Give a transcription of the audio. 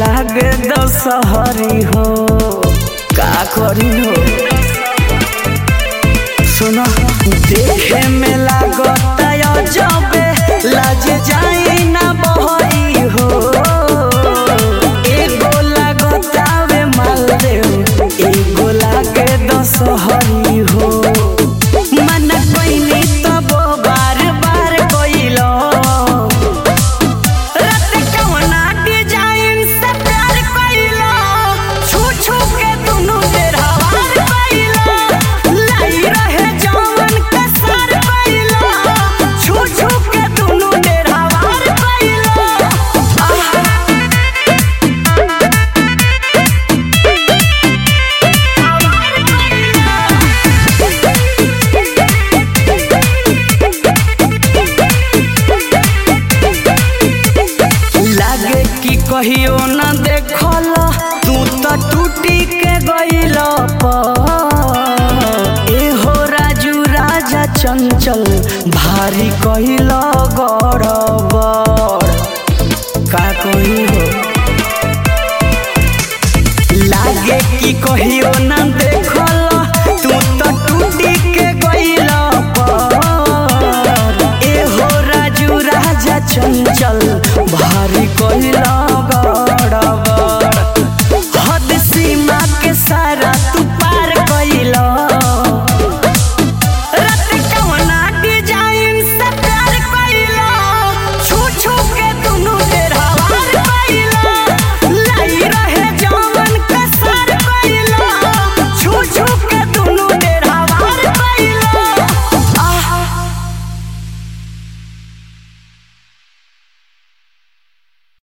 लागे दशहरी हो का करी हो सुनो देखे में लागत जबे लाज जाई ना बहरी हो एगो लागत आवे मालदेव एगो लागे दशहरी हो मन कोइनी तब बार बार कोइलो रत कवना डिजाइन से प्यार कइलो छू छू के दुनु बेरहवार कइलो लाई रहे जवन के सर कइलो छू छू के दुनु बेरहवार कइलो आहा लागे कि कहियो न देखल तू त टूटी के गइल एहो राजू राजा चंचल भारी कहिल गड़बड़ का कही हो लागे कि कहियो